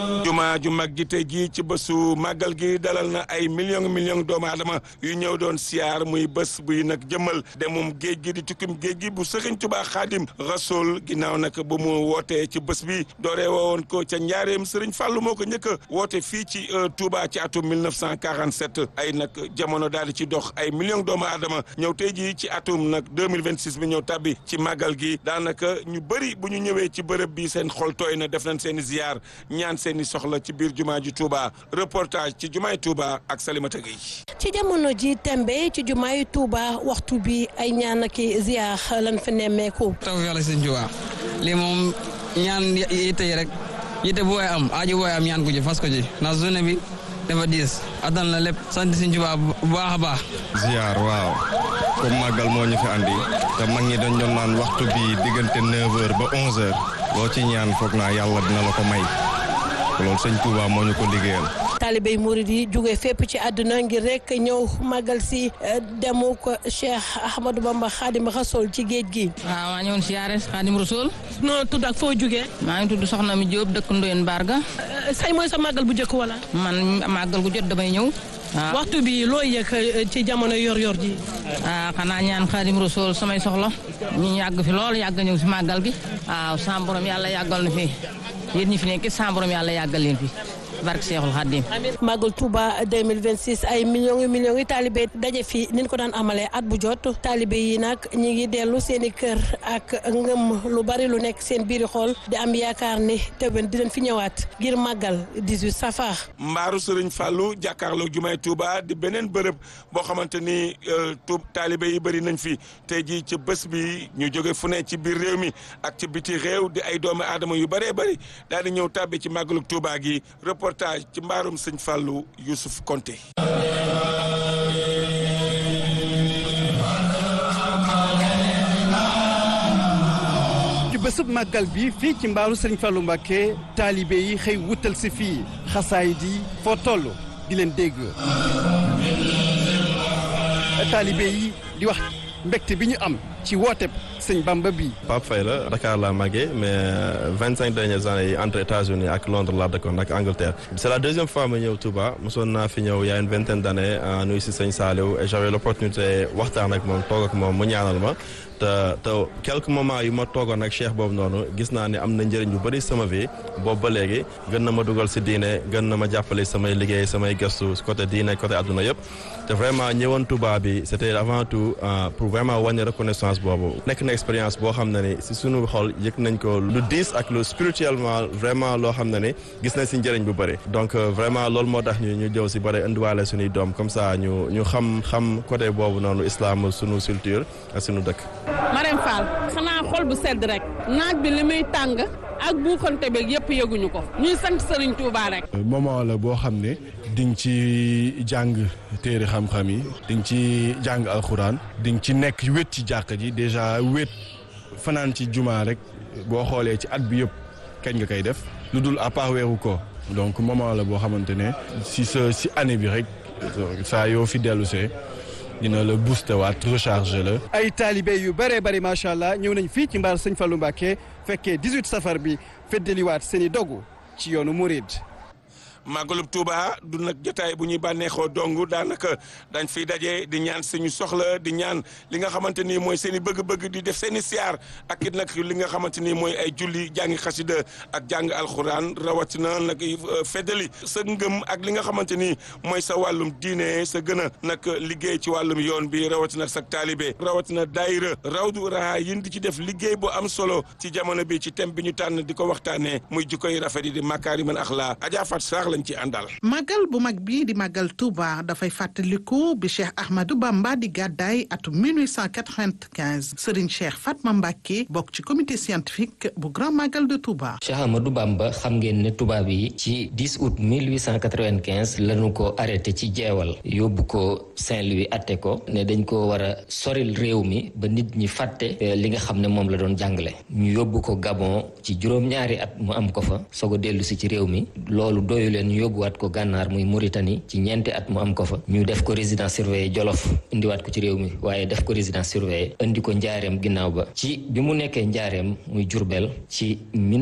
juma ju mag ji tey jii ci bésu màggal gi dalal na ay million million doomu aadama yu ñëw doon siyaar muy bés buy nag jëmmal demum géej gi di tukkim géej gi bu sëriñ Tuubaa Xaadim Rasul ginnaaw nag bu mu wootee ci bés bi dooree woon ko ca njaareem sëriñ Fàllu moo ko njëkk a woote fii ci Touba ci atum 1947 ay nag jamono daal di ci dox ay million doomu aadama ñëw tey jii ci atum nag 2026 bi ñëw tabbi ci màggal gi daanaka ñu bëri bu ñu ñëwee ci bërëb bi seen xol tooy na def nañ seen i ziyaar ñaan seen i soxla ci biir jumaa ji Touba reportage ci jumaay Touba ak Salimata Gueye ci jamono ji tembe ci jumaay Touba waxtu bi ay ñaan ak ziyaar lan fa nemmeeku. taw yàlla sëñ Touba lii moom ñaan yitte yi rek yitte bu waay am aaju bu waay am ñaan ko ji fas ko ji ndax journée bi dafa diis attan la lépp sant sëñ Touba bu baax a baax. ziyaar waaw comme màggal moo ñu fi andi te mag ñi dañ doon naan waxtu bi diggante 9h ba 11h loo ci ñaan foog naa yàlla dina la ko may. loolu sëñ Touba moo ñu ko liggéeyal. taalibey murid yi jóge fépp ci àdduna ngir rek ñëw màggal si demu ko Cheikh Ahmadou Bamba Khadim Rasoul ci géej gi. waaw maa ñëwoon siyaare Khadim Rasoul. noo tudd ak foo jógee. maa ngi tudd Soxna mi Diop dëkk Ndoyen Barga. say mooy sa màggal bu njëkk wala. man màggal gu jot damay ñëw. waaw waxtu bi loo yëg ci jamono yor-yor ji. ah xanaa ñaan Khadim Rasoul samay soxla ñu yàgg fi lool yàgg ñëw si màggal gi. waaw sam borom yàlla yàggal na fi. yéen ñi fi nekk sa borom yàlla yàggal leen fi barke Seexul Xaddim Magal Touba 2026 ay millions yu millions yi taalibe daje fi ni ñu ko daan amalee at bu jot taalibe yi nag ñi ngi dellu seen i kër ak ngëm lu bari lu nekk seen biiri xool di am yaakaar ni tëbën di leen fi ñëwaat ngir màggal 18 safar. mbaaru Sëriñ Fallou jàkkaarloo jumaay Touba di beneen bërëb boo xamante ni tuub taalibe yi bëri nañ fi tey jii ci bés bi ñu jóge fu ne ci biir réew mi ak ci biti réew di ay doomu aadama yu bëree bëri daal di ñëw tàbbi ci màggalu Touba gi reportage ci mbaarum sëñ Fallou Youssouf Konté ci bésub màggal bi fii ci mbaaru sëñ Fallou Mbacké taalibe yi xëy wutal si fii xasaay di foo toll di leen dégg taalibe yi di wax mbégte bi ñu am ci woote sëñ Bamba bi Pape Faye la Dakar laa màggee mais vingt cinq dernières années yi entre États-Unis ak Londres laa dëkkoon ak Angleterre c'est la deuxième fois ma ñëw Touba mosoon naa fi ñëw y a une vingtaine d'années nuyu si sëñ Saliou et j'avais l'opportunité waxtaan ak moom toog ak moom mu ñaanal ma te te quelques moments yu ma toogoon ak cheikh boobu noonu gis naa ne am na njëriñ bu bëri sama vie boobu ba léegi gën na ma dugal si diine gën na ma jàppale samay liggéey samay gëstu côté diine côté adduna yëpp te vraiment ñëwoon Touba bi c'était avant tout pour vraiment wàññi reconnaissance boobu nekk na expérience boo xam ne ni si suñu xol yëg nañ ko lu diis ak lu spirituellement vraiment loo xam ne ni gis nañ si njëriñ bu bëri donc vraiment loolu moo tax ñu ñu jëw si bëri indiwaale suñuy doom comme ça ñu ñu xam xam côté boobu noonu islam suñu culture ak suñu dëkk Marème Fall xanaa xol bu sedd rek naaj bi li muy tàng ak buuxante beeg yëpp yëguñu ko ñuy sant Serigne Touba rek. moment la boo xam ne di nga ci jàng téere xam-xam yi di nga ci jàng alxuraan di nga ci nekk wét ci jàkka ji déjà wét fanaan ci jumaa rek boo xoolee ci at bi yëpp kañ nga koy def lu dul à part weeru ko donc moment la boo xamante ne si sa si année bi rek saa yoo fi dellu see dina la booster waat recharger la. ay taalibe yu bëree bëri macha allah ñëw nañ fii ci mbaar sëñ Fallou Mbacké fekkee 18 safar bi feddaliwaat seen i dogu ci yoonu Mouride. màggalub Touba du nag jotaay bu ñuy bànneexoo dong daanaka dañ fiy daje di ñaan suñu soxla di ñaan li nga xamante ni mooy seen i bëgg-bëgg di def seen i siyaar ak it nag li nga xamante ni mooy ay julli jàngi xasida ak jàng alxuraan rawatina nag feddali sa ngëm ak li nga xamante ni mooy sa wàllum diine sa gën a nag liggéey ci wàllum yoon bi rawatina sa taalibe rawatina daayira rawdu raha yin di ci def liggéey bu am solo ci jamono bi ci thème bi ñu tànn di ko waxtaanee muy jikkoy rafet yi di makaarimal axlaa Adja Fat Sarr lañ ci àndal. màggal bu mag bii di màggal Touba dafay fàttaliku bi Cheikh Ahmadou Bamba di gàddaay atum 1895 Serigne Cheikh Fatma Mbacké bokk ci comité scientifique bu grand màggal de Touba. Cheikh Ahmadou Bamba xam ngeen ne tubaab yi ci 10 août 1895 lañu ko arrêté ci jeewal yóbbu ko Saint-Louis atte ko ne dañ ko war a soril réew mi ba nit ñi fàtte li nga xam ne moom la doon jàngale ñu yóbbu ko Gabon ci juróom-ñaari at mu am ko fa soog a dellu si ci réew mi loolu doyu leen parallèle ñu yóbbuwaat ko gànnaar muy Mauritanie ci ñeenti at mu am ko fa ñu def ko résidence surveillée Jolof indiwaat ko ci réew mi waaye def ko résidence surveillée indi ko njaareem ginnaaw ba ci bi mu nekkee njaareem muy Jurbel ci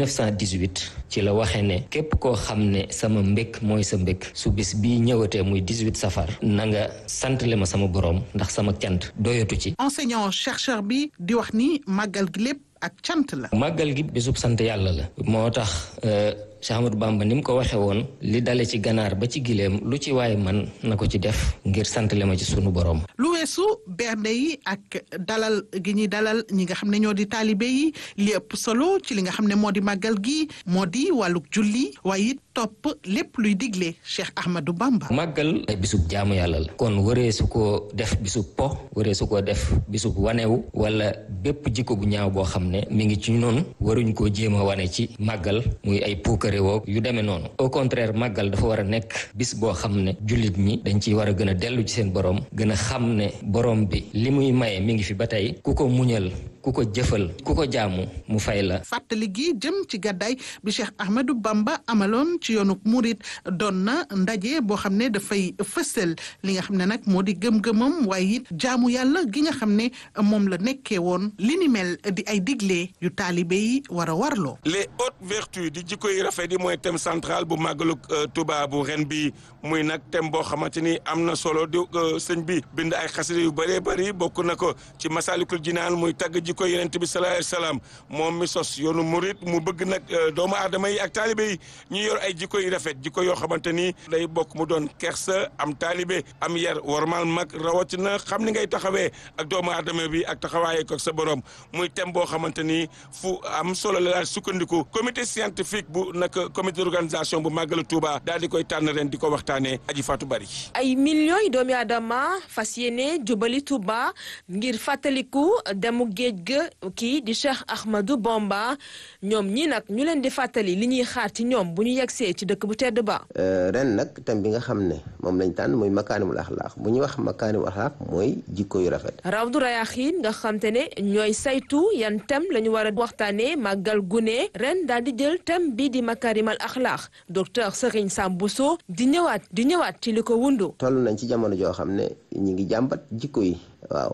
1918 ci la waxee ne képp koo xam ne sama mbékk mooy sa mbékk su bis bii ñëwatee muy 18 safar na nga santale ma sama borom ndax sama cant doyatu ci enseignant chercheur bi di wax ni màggal gi lépp ak cant la. màggal gi bésub sant yàlla la moo tax Cheikh Ahmadou Bamba ni mu ko waxee woon li dale ci ganaar ba ci gileem lu ci waaye man na ko ci def ngir santale ma ci sunu borom. lu weesu bernde yi ak dalal gi ñuy dalal ñi nga xam ne ñoo di taalibe yi li ëpp solo ci li nga xam ne moo di màggal gi moo di wàllug julli waaye it topp lépp luy digle Cheikh Ahmadou Bamba. màggal ay bisub jaamu yàlla la. kon waree su ko def bisub po waree su ko def bisub wanewu wala bépp jikko bu ñaaw boo xam ne mi ngi ci noonu waruñ koo jéem a wane ci màggal muy ay puukare woo yu demee noonu au contraire màggal dafa war a nekk bis boo xam ne jullit ñi dañ ciy war a gën a dellu ci seen borom gën a xam ne borom bi li muy maye mi ngi fi ba tey ku ko muñal ku ko jëfal ku ko jaamu mu fay la. fàttali gi jëm ci gàddaay bi Cheikh Ahmadou Bamba amaloon ci yoonu Murit doon na ndaje boo xam ne dafay fësal li nga xam ne nag moo di gëm-gëmam waaye it jaamu yàlla gi nga xam ne moom la nekkee woon li ni mel di ay digle yu taalibe yi war a warloo. les hautes vertus di jikko yi rafet yi mooy thème central bu màggalu Tuuba bu ren bi muy nag thème boo xamante ni am na solo di sëñ bi bind ay xasida yu bëree bëri bokk na ko ci Masalikul Jinaan muy tagg jikko yonent bi sallallahu alayhi wasallam moom mi sos yoonu murit mu bëgg nag doomu aadama yi ak taalibe yi ñu yor ay jikko yu rafet jikko yoo xamante ni day bokk mu doon kersa am taalibe am yar warmal mag rawatina xam ni ngay taxawee ak doomu aadama bi ak taxawaayee ko sa borom muy thème boo xamante ni fu am solo la daal sukkandiku comité scientifique bu nag comité d'organisation bu màggalu Touba daal di koy tànn ren di ko waxtaanee aji Fatou Bari ay millions yi doomi aadama fas yéene jubali Touba ngir fàttaliku demu géej ga kii di Cheikh Ahmadou Bamba ñoom ñii nag ñu leen di fàttali li ñuy xaar ci ñoom bu ñu yegsee ci dëkk bu tedd ba. ren nag thème bi nga xam ne moom lañ tànn mooy makaarimul axlaaq bu ñuy wax makaarimul axlaaq mooy jikko yu rafet. Rawdu Rayaaxiin nga xam te ne ñooy saytu yan thème la ñu war a waxtaanee màggal gune ren daal di jël thème bii di makaarimal axlaaq docteur Serigne Sam Bousso di ñëwaat di ñëwaat ci li ko wundu. toll nañ ci jamono joo xam ne ñi ngi jàmbat jikko yi. waaw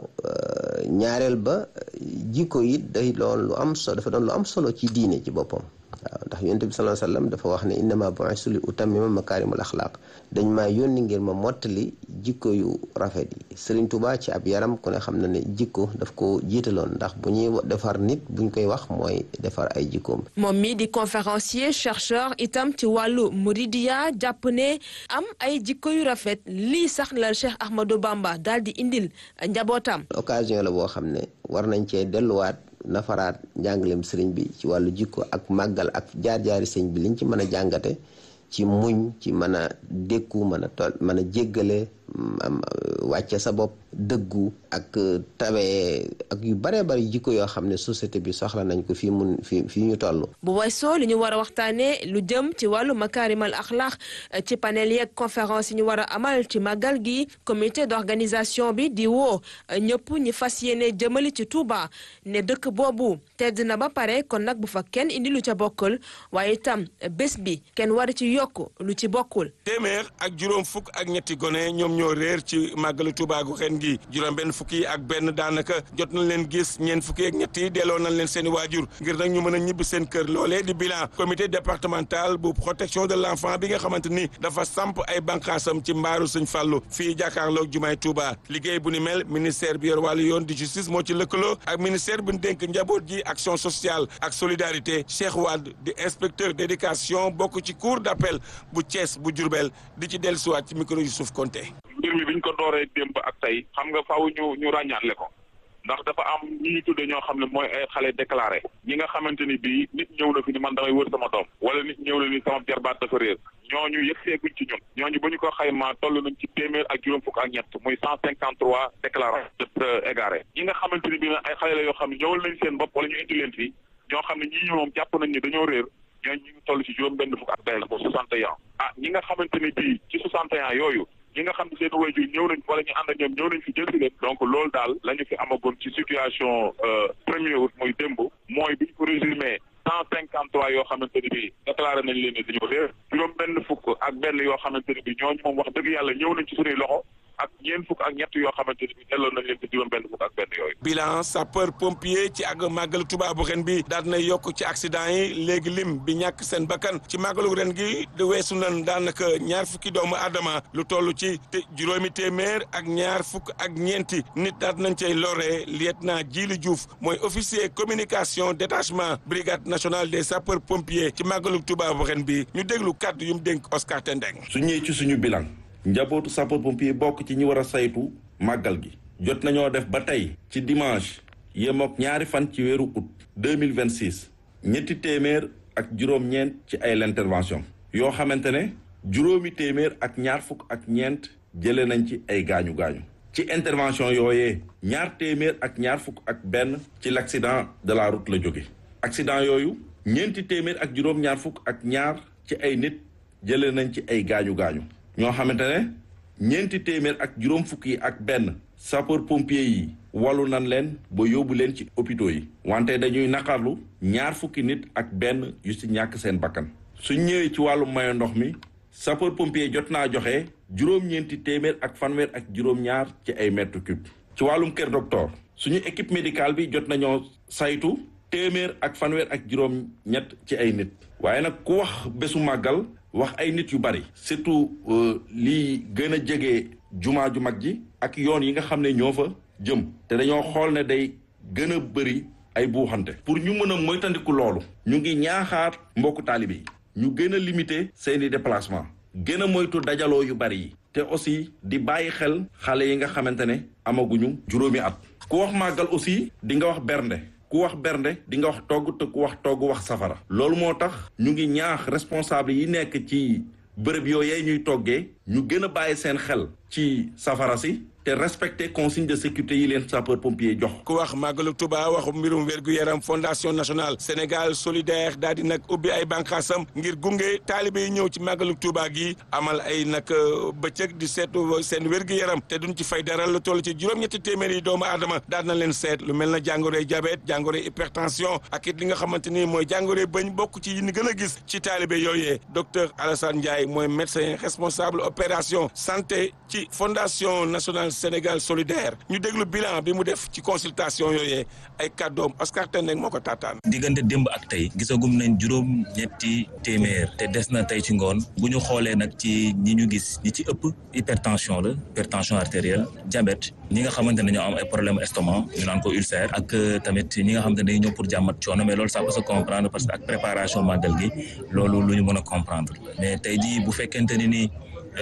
ñaareel ba jikko yi day doon lu am solo dafa doon lu am solo ci diine ci boppam waaw ndax yonent bi sallallahu alayhi wasallam dafa wax ne innama bu'istu li utammima makaarimul axlaaq dañ maa yónni ngir ma mottali jikko yu rafet yi Serigne Touba ci ab yaram ku ne xam na ne jikko daf ko jiitaloon ndax bu ñuy defar nit buñ koy wax mooy defar ay jikkoom. moom mi di conférencier chercheur itam ci wàllu muridiya jàpp ne am ay jikko yu rafet lii sax la Cheikh Ahmadou Bamba daal di indil njabootam. occasion la boo xam ne war nañ cee delluwaat. nafaraat njàngaleem sëriñ bi ci wàllu jikko ak màggal ak jaar-jaari sëriñ bi liñ ci mën a jàngate ci muñ ci mën a dékku mën a tol mën a jéggale wàcce sa bopp dëggu ak tabee ak yu baree bari jikko yoo xam ne société bi soxla nañ ko fii mun fii fii ñu toll. bu weesoo li ñu war a waxtaanee lu jëm ci wàllu makaarimal axlaax ci panel yeeg conférence yi ñu war a amal ci màggal gi comité d'organisation bi di woo ñëpp ñi fas yéene jëmali ci Touba ne dëkk boobu tedd na ba pare kon nag bu fa kenn indi lu ca bokkul waaye itam bés bi kenn war ci yokk lu ci bokkul. téeméer ak juróom fukk ak ñetti gone ñoom ñoo réer ci màggalu Touba gu ren gi juróom benn fukki yi ak benn daanaka jot nañ leen gis ñeent fukki ak ñett yi delloo nañ leen seen i waajur ngir nag ñu mën a ñibbi seen kër loolee di bilan comité départemental bu protection de l'enfant bi nga xamante ni dafa samp ay bànqaasam ci mbaaru Sëñ Fallu fii jàkkaarloog jumaay Touba liggéey bu ni mel ministère bi yor wàllu yoon di justice moo ci lëkkaloo ak ministère bu ñu dénk njaboot ji action sociale ak solidarité Cheikh Wade di inspecteur d'éducation bokk ci cour d'appel bu Thiès bu Diourbel di ci dellusiwaat ci micro Youssouf Konté mbir mi biñ ko dooree démb ak tey xam nga faaw ñu ñu ràññaatle ko ndax dafa am ñi ñu tudde ñoo xam ne mooy ay xale déclaré ñi nga xamante ni bii nit ñëw na fi ni man damay wër sama doom wala nit ñëw na ni sama jarbaat dafa réer ñooñu yëgseeguñ ci ñun ñooñu bu ñu ko xaymaa toll nañ ci téeméer ak juróom fukk ak ñett muy cent cinquante trois déclarés égaré ñi nga xamante ni bii nag ay xale la yoo xam ne ñëwal nañ seen bopp wala ñu indi leen fii ñoo xam ne ñii ñoom jàpp nañ ni dañoo réer ñooñu ñu ngi toll ci juróom benn fukk ak benn ba soixante et un ah ñi nga xamante ni bii ci soixante et un yooyu ñi nga xam ne seen waajur ñëw nañ wala ñu ànd ak ñoom ñëw nañ fi jël si leen donc loolu daal la ñu fi amagoon ci situation premier août muy démb mooy bi ñu ko résumé cent cinquante trois yoo xamante ni bii déclaré nañ leen ne dañoo réer juróom benn fukk ak benn benn yoo xamante ne bi ñooñu moom wax dëgg yàlla ñëw nañ ci suñuy loxo ak ñeent fukk ak ñett yoo xamante ne bi delloo nañ leen ci juróom benn fukk ak benn yooyu bilan sapeur pompier ci ak màggalu Tuubaa bu ren bi daal na yokk ci accident yi léegi lim bi ñàkk seen bakkan ci màggalu ren gi di weesu nan daanaka ñaar fukki doomu aadama lu toll ci juróomi téeméer ak ñaar fukk ak ñeenti nit daal nañ cay lore lieutenant Djili Diouf mooy officier communication détachement brigade nationale des sapeurs pompiers ci màggalu Tuubaa bu ren bi ñu déglu kàddu yu mu dénk Oscar Tendeng su ñëwee ci suñu bilan njabootu sapeur pompier bokk ci ñi war a saytu màggal gi jot nañoo def ba tey ci dimanche yemook ñaari fan ci weeru août deux mille vingt six ñetti téeméer ak juróom-ñeent ci ay intervention yoo xamante ne juróomi téeméer ak ñaar fukk ak ñeent jëlee nañ ci ay gaañu gaañu. ci intervention yooyee ñaar téeméer ak ñaar fukk ak benn ci l' accident de la route la jóge accident yooyu ñeenti téeméer ak juróom-ñaar fukk ak ñaar ci ay nit jëlee nañ ci ay gaañu gaañu. ñoo xamante ne ñeenti téeméer ak juróom fukk yi ak benn sapeur pompier yi wallu nan leen ba yóbbu leen ci hôpitaux yi wante dañuy naqarlu ñaar fukki nit ak benn yu ci ñàkk seen bakkan suñ ñëwee ci wàllu mayo ndox mi sapeur pompier jot naa joxe juróom-ñeenti téeméer ak fanweer ak juróom-ñaar ci ay mètre cube ci wàllum kër docteur suñu équipe médicale bi jot nañoo saytu téeméer ak fanweer ak juróom-ñett ci ay nit waaye nag ku wax bésu màggal wax ay nit yu bari surtout lii gën a jege jumaa ju mag ji ak yoon yi nga xam ne ñoo fa jëm te dañoo xool ne day gën a bëri ay buuxante pour ñu mën a moytandiku loolu ñu ngi ñaaxaar mbokku taalibe yi ñu gën a limiter seeni déplacement gën a moytu dajaloo yu bari yi te aussi di bàyyi xel xale yi nga xamante ne amaguñu juróomi at ku wax màggal aussi di nga wax bernde ku wax bernde di nga wax togg te ku wax togg wax safara loolu moo tax ñu ngi ñaax responsable yi nekk ci bërëb yooyee ñuy toggee ñu gën a bàyyi seen xel ci safara si te respecter consigne de sécurité yi leen sapeur pompier jox. ku wax màggalu Tuba wax mbirum wér-gu-yaram fondation nationale Sénégal solidaire daal di nag ubbi ay bànqaasam ngir gunge taalibe yi ñëw ci màggalu Tuba gi amal ay nag bëccëg di seetu seen wér-gu-yaram te duñ ci fay dara lu toll ci juróom-ñetti téeméer yi doomu aadama daal na leen seet lu mel na jàngoroy diabète jàngoroy hypertension ak it li nga xamante ni mooy jàngoroy bañ bokk ci yi ni gën a gis ci taalibe yooyee docteur Alassane Ndiaye mooy médecin responsable opération santé ci fondation nationale Sénégal solidaire ñu déglu bilan bi mu def ci consultation yooyee ay kàddoom Oscar Tendeng moo ko taataan. diggante démb ak tey gisagum nañ juróom ñetti téeméer te des na tey ci ngoon bu ñu xoolee nag ci ñi ñu gis ñi ci ëpp hypertension la hypertension artérielle diabète ñi nga xamante ne ñoo am ay problème estomac ñu naan ko ulcère ak tamit ñi nga xamante ne dañuy ñëw pour jàmmat coono mais loolu ça peut se comprendre parce que ak préparation màggal gi loolu lu ñu mën a comprendre mais tey jii bu fekkente ni nii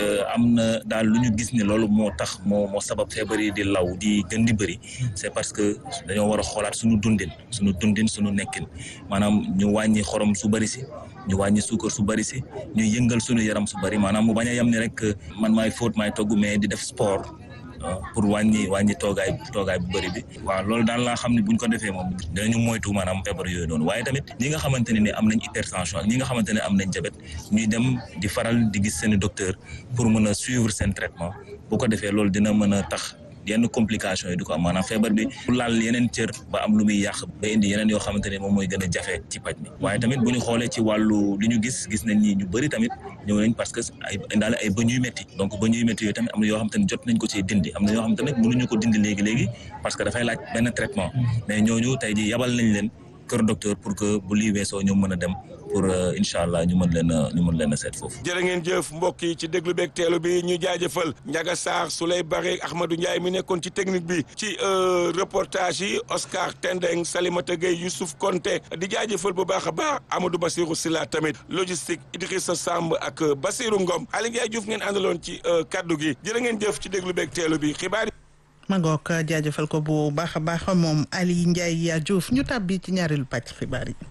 am na daal lu ñu gis ni loolu moo tax moo moo sabab feebar yi di law di gën di bëri c'est parce que dañoo war a xoolaat suñu dundin suñu dundin suñu nekkin maanaam ñu wàññi xorom su bëri si ñu wàññi suukar su bëri si ñu yëngal suñu yaram su bëri maanaam mu bañ a yem ni rek man maay fóot maay togg mais di def sport pour wàññi wàññi toogaay toogaay bu bëri bi waaw loolu daal laa xam ne buñ ko defee moom dinañu moytu maanaam feebar yooyu noonu waaye tamit ñi nga xamante ne ni am nañ hypertension ak ñi nga xamante ne am nañ diabète ñuy dem di faral di gis seeni docteur pour mën a suivre seen traitement bu ko defee loolu dina mën a tax yenn complication yi du ko am maanaam feebar bi bu laal yeneen cër ba am lu muy yàq ba indi yeneen yoo xamante ne moom mooy gën a jafe ci paj mi waaye tamit bu ñu xoolee ci wàllu li ñu gis gis nañ ni ñu bëri tamit ñëw nañ parce que ay indaale ay bëñ yu métti donc bëñ yu métti yooyu tamit am na yoo xamante ne jot nañ ko ci dindi am na yoo xamante ne mënuñu ko dindi léegi léegi parce que dafay laaj benn traitement mais ñooñu tey ji yabal nañ leen kër docteur pour que bu lii weesoo ñu mën a dem pour incha allah ñu mën leen a ñu mën leen a seet foofu. jërë ngeen jëf mbokk yi ci déglu beeg teelu bi ñu jaajëfal Ndiaga Sarr Souley Bare Ahmadou Ndiaye mi nekkoon ci technique bi ci reportage yi Oscar Tendeng Salimata Gueye Youssouf Konté di jaajëfal bu baax a baax Amadou Bassirou Silla tamit logistique Idrissa Samb ak Bassirou Ngom Aliou Ndiaye Diouf ngeen àndaloon ci kaddu gi jërë ngeen jëf ci déglu beeg teelu bi xibaar ma ngoog jaajëfal ko bu baax a baax moom Ali Ndiaye Diouf ñu tàbbi ci ñaareelu pàcc xibaar yi.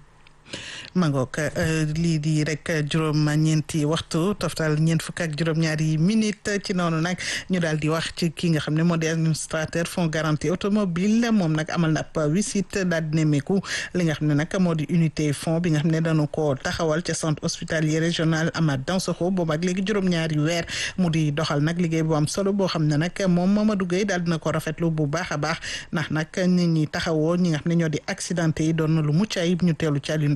mangook lii di rek juróom ñeenti waxtu toftal ñeent fukk ak juróom-ñaari minute ci noonu nag ñu daal di wax ci ki nga xam ne moo di administrateur fonds garantie automobile moom nag amal na ab visite daal di nemmeeku li nga xam ne nag moo di unité fonds bi nga xam ne dañu ko taxawal ca centre hospitalier régional Amath Dansokho boobu ak léegi juróom-ñaari weer mu di doxal nag liggéey bu am solo boo xam ne nag moom Mamadou Gueye daal dina ko rafetlu bu baax a baax ndax nag nit ñi taxawoo ñi nga xam ne ñoo di accidenté yi doon na lu mucc ayib ñu teelu ci Alioune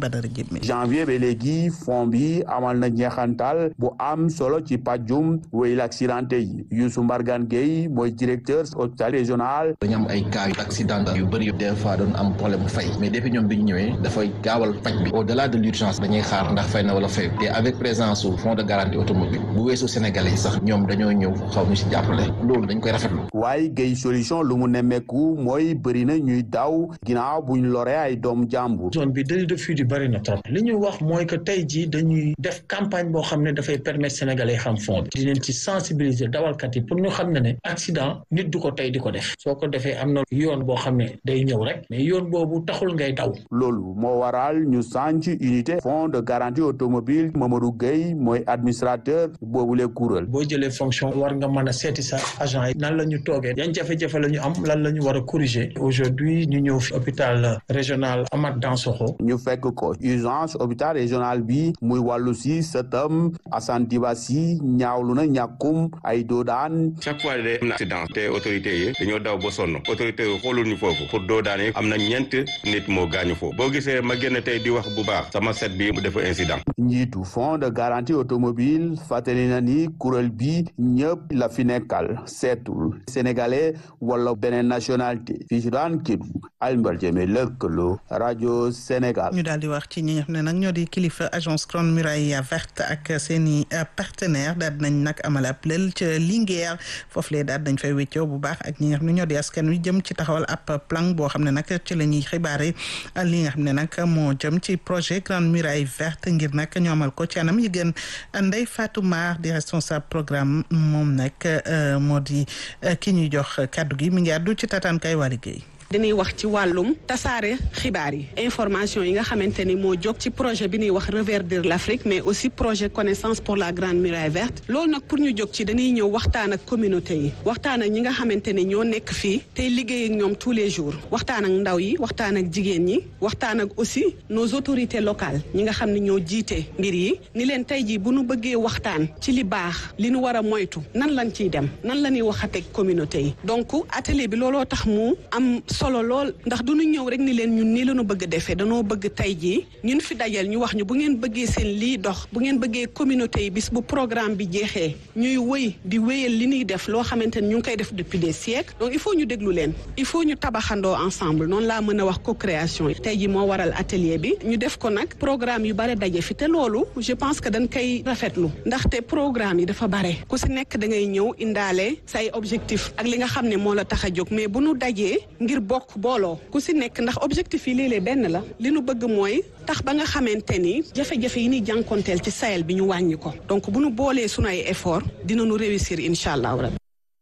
Badara Jëmme janvier ba léegi fond bi amal na njeexantal bu am solo ci pàjjum wéyil accidenté yi Youssou Mbargane Gueye mooy directeur hôpital régional dañu am ay cas yu accident yu bëri des fois doon am problème mu fay mais depuis ñoom bi ñu ñëwee dafay gaawal faj bi au delà de l'urgence dañuy xaar ndax fay na wala fay te avec présence su fonds de garantie automobile bu weesoo sénégalais yi sax ñoom dañoo ñëw xaw ñu si jàppale loolu dañ koy rafetlu waaye Gueye solution lu mu nemmeeku mooy bëri na ñuy daw ginnaaw buñ loree ay doom jàmbur zone bi délit de fuite yi bëri na trop li ñu wax mooy que tey jii dañuy def campagne boo xam ne dafay permettre sénégalais yi xam fond bi dinañ ci sensibiliser dawalkat yi pour ñu xam ne ne accident nit du ko tey di ko def soo ko defee am na yoon boo xam ne day ñëw rek mais yoon boobu taxul ngay daw loolu moo waral ñu sànc unité fonds de garantie automobile Mamadou Gueye mooy administrateur boobule kuréel boo jëlee fonction war nga mën a seeti sa agent yi nan la ñu toogee yan jafe-jafe la ñu am lan la ñu war a corriger aujourd'hui ñu ñëw fi hôpital régional Amath Dansokho ñu fekk ko urgence hôpital régional bi muy wàllu si sëtam Assane Dibassi ñaawlu na ñàkkum ay doodaan chaque fois de am na accident te autorités yi dañoo daw ba sonn autorités yi xoolul ñu foofu pour doodaan yi am na ñeent nit moo gaañu foofu boo gisee ma génn tey di wax bu baax sama set bi mu def incident njiitu fonds de garantie automobile fàttali na ni kuréel bi ñëpp la fi nekkal seetul sénégalais wala beneen nationalité fii ci daan Kédougou Alioune Jëme lëkkaloo rajo Sénégal. ñu daal di wax ci ñi nga xam ne nag ñoo di kilifa agence Grande Muraille Verte ak seen i partenaire daal nañ nag amal ab lël ca Linguère foofu lee daal dañ fay wéccoo bu baax ak ñi nga xam ne ñoo di askan wi jëm ci taxawal ab plan boo xam ne nag ci la ñuy xibaare li nga xam ne nag moo jëm ci projet Grande Muraille Verte ngir nag ñu amal ko ci anam yi gën Ndeye Fatou Mar di responsable programme moom nag moo di ki ñuy jox kàddu gi mi ngi àddu ci tataankaay waa liggéey dañuy wax ci wàllum tasaare xibaar yi information yi nga xamante ni moo jóg ci projet bi ñuy wax reverdir l'Afrique mais aussi projet connaissance pour la grande muraille verte loolu nag pour ñu jóg ci dañuy ñëw waxtaan ak communauté yi waxtaan ak ñi nga xamante ni ñoo nekk fii tey liggéey ak ñoom tous les jours waxtaan ak ndaw yi waxtaan ak jigéen ñi waxtaan ak aussi nos autorités locales ñi nga xam ne ñoo jiite mbir yi ni leen tey jii bu ñu bëggee waxtaan ci li baax li ñu war a moytu nan lañ ciy dem nan la ñuy waxateeg communauté yi donc atelier bi looloo tax mu am solo lool ndax du ñu ñëw rek ni leen ñun nii la ñu bëgg a defee danoo bëgg tey jii ñun fi dajal ñu wax ñu bu ngeen bëggee seen lii dox bu ngeen bëggee communauté yi bis bu programme bi jeexee ñuy wëy di wéyal li ñuy def loo xamante ni ñu ngi koy def depuis des siècles donc il faut ñu déglu leen il faut ñu tabaxandoo ensemble noonu laa mën a wax co-création yi tey jii moo waral atelier bi ñu def ko nag programme yu bare daje fi te loolu je pense que dañ koy rafetlu ndaxte programme yi dafa bare ku si nekk da ngay ñëw indaale say objectif ak li nga xam ne moo la tax a jóg mais bu nu dajee ngir bokk booloo ku si nekk ndax objectif yi léeg-léeg benn la li nu bëgg mooy tax ba nga xamante ni jafe-jafe yi ñuy jànkonteel ci Sahel bi ñu wàññi ko donc bu nu boolee sunu ay effort dinañu réussir incha allahu rabbi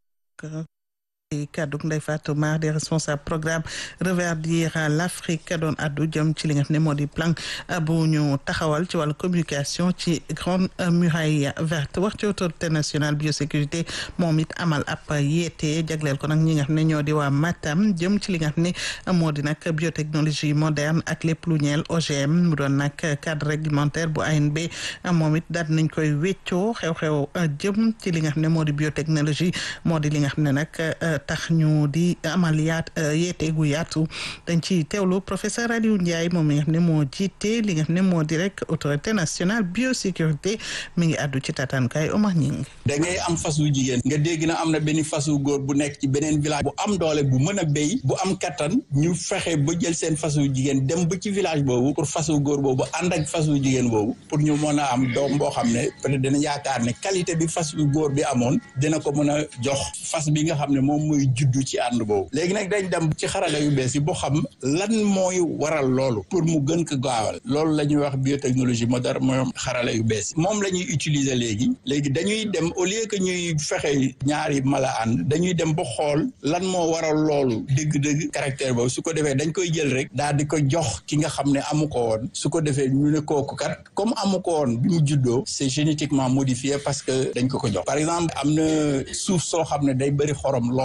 kaddu Ndeye Fatou Mar di responsable programme reverdir l'Afrique doon addu jëm ci li nga xam ne moo di plan bu ñu taxawal ci wàllu communication ci grande muraille verte wax ci autorité nationale biosécurité moom it amal ab yeete jagleel ko nag ñi nga xam ne ñoo di waa Matam jëm ci li nga xam ne moo di nag biotechnologie moderne ak lépp lu ñeel OGM mu doon nag cadre réglementaire bu ANB moom it daal nañ koy weccoo xew-xew jëm ci li nga xam ne moo di biotechnologie moo di li nga xam ne nag tax ñu di amal yaat yeete gu yaatu dañ ci teewlu professeur Aliou Ndiaye moom mi nga xam ne moo jiite li nga xam ne moo di rek autorité nationale biosécurité mi ngi àddu ci tataankaay Omar Ñing da ngay am fasu jigéen nga dégg na am na benn fasu góor bu nekk ci beneen village bu am doole bu mën a béy bu am kattan ñu fexe ba jël seen fasu jigéen dem ba ci village boobu pour fasu góor boobu ànd ak fasu jigéen boobu pour ñu mën a am doom boo xam ne peut-être dina yaakaar ne qualité bi fasu góor bi amoon dina ko mën a jox fas bi nga xam ne moom mooy juddu ci ànd boobu léegi nag dañ dem ci xarala yu bees yi boo xam lan mooy waral loolu pour mu gën ko gaawal loolu la ñuy wax biotechnologie moderne mooy xarala yu bees yi moom la ñuy utiliser léegi léegi dañuy dem au lieu que ñuy fexe ñaari mala ànd dañuy dem ba xool lan moo waral loolu dëgg-dëgg caractère boobu su ko defee dañ koy jël rek daal di ko jox ki nga xam ne amu ko woon su ko defee ñu ne kooku kat comme amu ko woon bi mu juddoo c'est génétiquement modifié parce que dañ ko ko jox par exemple am na suuf soo xam ne day bëri xorom lool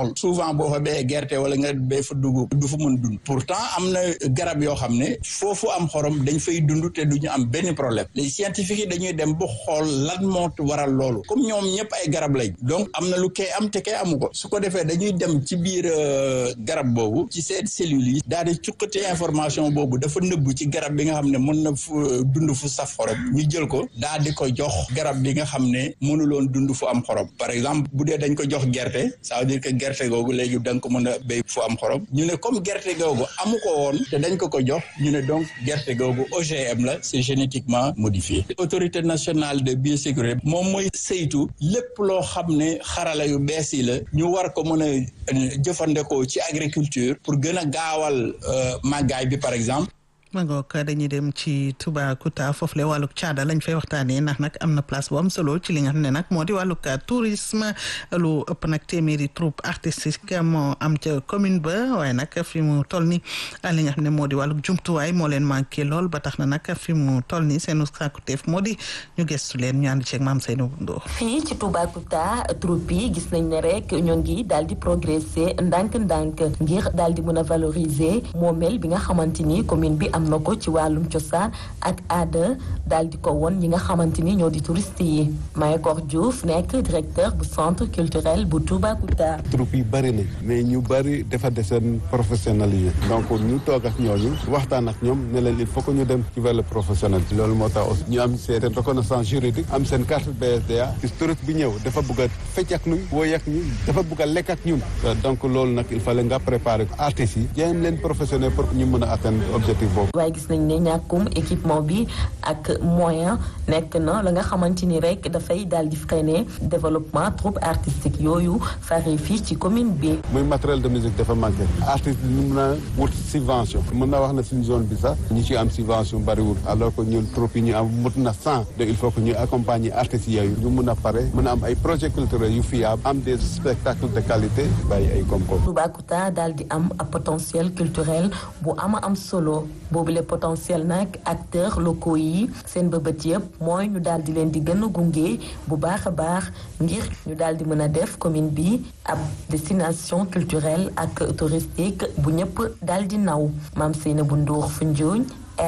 xorom souvent boo fa béyee gerte wala nga béy fa dugub du fa mën dund pourtant am na garab yoo xam ne foofu am xorom dañ fay dund te duñu am benn problème les scientifiques yi dañuy dem ba xool lan moo waral loolu comme ñoom ñëpp ay garab lañ donc am na lu kay am te kay amu ko su ko defee dañuy dem ci biir garab boobu ci seen cellules yi daal di cuqate information boobu dafa nëbbu ci garab bi nga xam ne mën na fu dund fu saf xorom ñu jël ko daal di ko jox garab bi nga xam ne mënuloon dund fu am xorom par exemple bu dee dañ ko jox gerte ça veut dire que gerte googu léegi da nga ko mën a béy fu am xorom ñu ne comme gerte googu amu ko woon te dañ ko ko jox ñu ne donc gerte googu OGM la c'est génétiquement modifié autorité nationale de biosécurité moom mooy saytu lépp loo xam ne xarala yu bees yi la ñu war ko mën a jëfandikoo ci agriculture pour gën a gaawal màggaay bi par exemple ma ngoog dañuy dem ci Toubacouta foofu le wàllug caada lañ fay waxtaanee ndax nag am na place bu am solo ci li nga xam ne nag moo di wàllug tourisme lu ëpp nag téeméeri troupe artistique moo am ca commune ba waaye nag fi mu toll ni li nga xam ne moo di wàllug jumtuwaay moo leen manqué lool ba tax na nag fi mu toll ni seenu sàkkuteef moo di ñu gëstu leen ñu ànd ceeg maam Seydou Ndour fii ci Toubacouta troupe yi gis nañ ne rek ñoo ngi daal di progresser ndànk-ndànk ngir daal di mën a valoriser moomeel bi nga xamante ni commune bi am na ko ci wàllum cosaan ak aada daal di ko woon ñi nga xamante ni ñoo di touriste yi Mayakor Diouf nekk directeur bu centre culturel bu Toubacouta. troupe yi bëri na mais ñu bëri dafa deseen professionnalisé donc ñu toog ak ñooñu waxtaan ak ñoom ne leen il faut que ñu dem ci vers le professionnel loolu moo tax aussi ñu am seen reconnaissance juridique am seen carte BSDA gis touriste bi ñëw dafa bëgg a fecc ak ñun wooy ak ñun dafa bëgg a lekk ak ñun donc loolu nag il fallait nga préparer artistes yi jéem leen professionnel pour ñu mën a atteindre objectif boobu waaye gis nañ ne ñàkkum équipement bi ak moyen nekk na la nga xamante ni rek dafay daal di freiner développement troupe artistique yooyu fari fii ci commune bi. muy matériel de musique dafa manqué artiste ñu mën a wut subvention mën naa wax na suñu zone bi sax ñi ci am subvention bariwul alors que ñun troupe yi ñu am mut na cent donc il faut que ñu accompagner artistes yooyu ñu mun a pare mën a am ay projets culturels yu fiable am des spectacles de qualité bàyyi ay koom-koom. Toubacouta daal di am ab potentiel culturel bu ama am solo. boobu le potentiel nag acteurs locaux yi seen bëbët yëpp mooy ñu daal di leen di gën a gunge bu baax a baax ngir ñu daal di mën a def commune bi ab destination culturelle ak touristique bu ñëpp daal di naw maam Seyna bu Ndour Foundiougne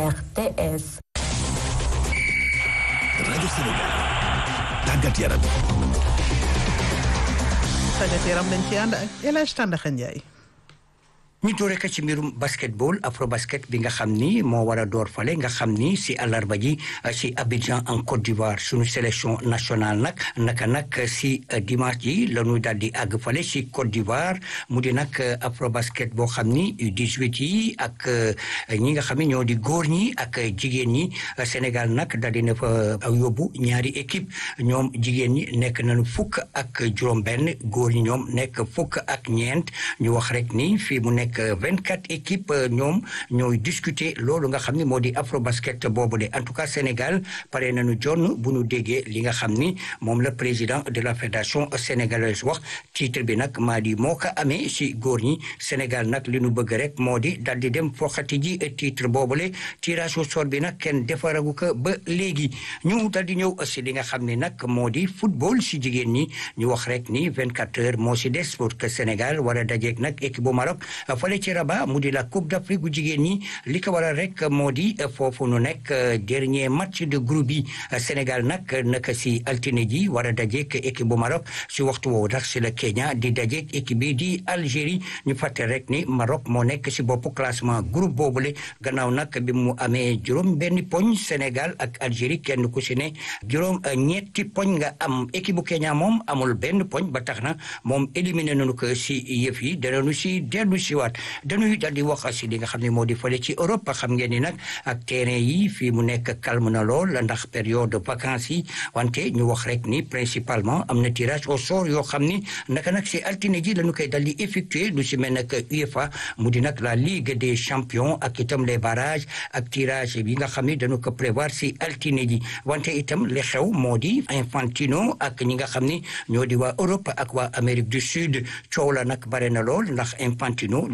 RTS. rajo Sénégal tàggat yaram. tàggat yaram dañ ci ànd ak El Hadj Tandakha Ndiaye. ñu doore ko ci mbirum basketball afro basket bi nga xam ni moo war a door fale nga xam ni si àllarba ji si Abidjan en Côte d'Ivoire suñu sélection nationale nag naka nag si dimanche ji la ñu daal di àgg fale si Côte d'Ivoire mu di nag afro basket boo xam ni U18 yi ak ñi nga xam ni ñoo di góor ñi ak jigéen ñi Sénégal nag daal di na fa yóbbu ñaari équipe ñoom jigéen ñi nekk nañu fukk ak juróom-benn góor ñi ñoom nekk fukk ak ñeent ñu wax rek ni fii mu nekk vingt quatre équipes ñoom ñooy discuter loolu nga xam ni moo di afro basket boobu de en tout cas Sénégal pare nañu jonn bu ñu déggee li nga xam ni moom la président de la fédération sénégalaise wax titre bi nag maa di moo ko amee si góor ñi Sénégal nag li ñu bëgg rek moo di dal di dem foxati ji titre boobule tirage au sort bi nag kenn defaragu ko ba léegi ñu dal di ñëw si li nga xam ni nag moo di football si jigéen ñi ñu wax rek ni vingt quatre heures moo si des pour que Sénégal war a dajeeg nag équipe bu Maroc fale ci Rabat mu di la Coupe d'Afrique bu jigéen ñi li ko waral rek moo di foofu nu nekk dernier match de groupe yi Sénégal nag naka si altine ji war a dajeek équipe bu Maroc si waxtu woowu ndax si la Kenya di dajeek équipe bi di Algérie ñu fàtte rek ni Maroc moo nekk si boppu classement groupe boobule gannaaw nag bi mu amee juróom benn poñ Sénégal ak Algérie kenn ku si ne juróom ñetti poñ nga am équipe bu Kenya moom amul benn poñ ba tax na moom éliminé nañu ko si yëf yi danañu si dellu si waat dañuy daal di wax si li nga xam ne moo di fële ci Europe xam ngeen ni nag ak terrain yi fii mu nekk calme na lool ndax période de vacances yi wante ñu wax rek ni principalement am na tirage au sort yoo xam ni naka nag si altine ji lañu koy dal di effectuer lu si mel nag UEFA mu di nag la Ligue des champions ak itam les barrages ak tirage bi nga xam ni dañu ko prévoir si altine ji wante itam li xew moo di Infantino ak ñi nga xam ni ñoo di waa Europe ak waa Amérique du Sud coow la nag bare na lool ndax Infantino li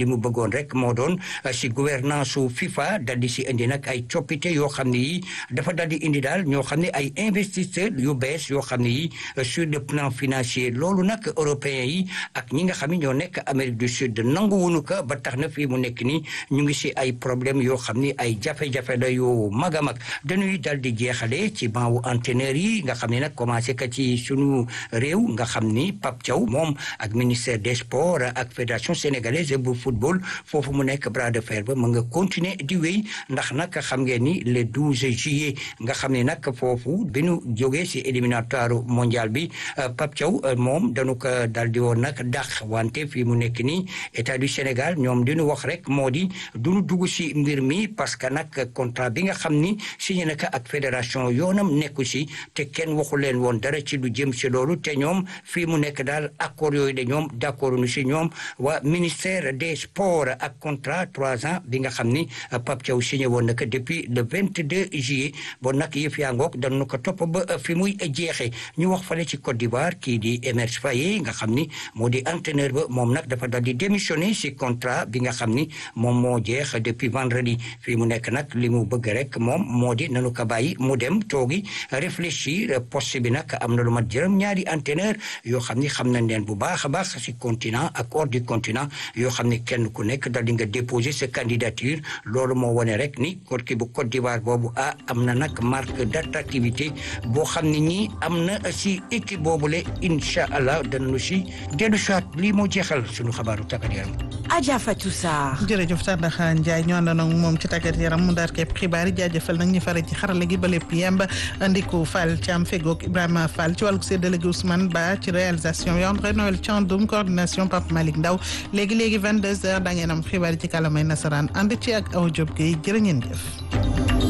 mu bëggoon rek moo doon si gouvernance su FIFA dal di si indi nag ay coppite yoo xam ne yi dafa dal di indi daal ñoo xam ne ay investisseurs yu bees yoo xam ne yi sur le plan financier loolu nag européens yi ak ñi nga xam ne ñoo nekk Amérique du Sud nangu wunu ko ba tax na fii mu nekk nii ñu ngi si ay problème yoo xam ni ay jafe-jafe la yoo mag a mag dañuy dal di jeexale ci banwu entraîneur yi nga xam ne nag commencé ka ci sunu réew nga xam ni Pape Thiaw moom ak ministère des sports ak fédération sénégalaise bu football foofu mu nekk bras de fer ba mu nga continuer di wéy ndax nag xam ngeen ni le 12 juillet nga xam ne nag foofu bi nu jógee si éliminatoire mondial bi Pape Thiaw moom dañu ko dal di woon nag dàq wante fii mu nekk nii état du Sénégal ñoom di nu wax rek moo di du nu dugg si mbir mi parce que nag contrat bi nga xam ni signé na ko ak fédération yoonam nekku si te kenn waxu leen woon dara ci lu jëm si loolu te ñoom fii mu nekk daal accord yooyu de ñoom d' accord nu si ñoom waa ministère des sports ak contrat trois ans bi nga xam ni Pape Thiaw signé woon na ko depuis le 22 juillet bon nag yëf yaa ngoog dañu ko topp ba fi muy jeexee ñu wax fale ci Côte d'Ivoire kii di Emerse Faé nga xam ni moo di entraîneur ba moom nag dafa dal di démissionné si contrat bi nga xam ni moom moo jeex depuis vendredi fii mu nekk nag li mu bëgg rek moom moo di nanu ko bàyyi mu dem toogi réfléchir poste bi nag am na lu mat jërëm ñaari entraîneur yoo xam ni xam nañ leen bu baax a baax si continent ak hors du continent yoo xam ni kenn ku nekk dal di nga déposer sa candidature loolu moo wane rek ni Côte ki bu Côte d'Ivoire boobu ah am na nag marque d'attractivité boo xam ne ñii am na si équipe boobule incha allah danañu si dellu soit lii moo jeexal suñu xabaaru tàggat yaram. Adja Fatou Sarr. jërëjëf Tandakha Ndiaye ñu àndoon ak moom ci tàggat yaram mu daal képp xibaar yi jaajëfal nag ñu fare ci xarala gi ba lépp yemb Ndiku Fall Thiam fegoog Ibrahima Fall ci wàllu séddale gi Ousmane Ba ci réalisation yi André Noël Thiandoum coordination Pape Malick Ndaw léegi léegi 22h da ngeen am xibaar yi ci kàllaamay nasaraan ànd ci ak Awa Diop Gueye jërë ngeen jëf.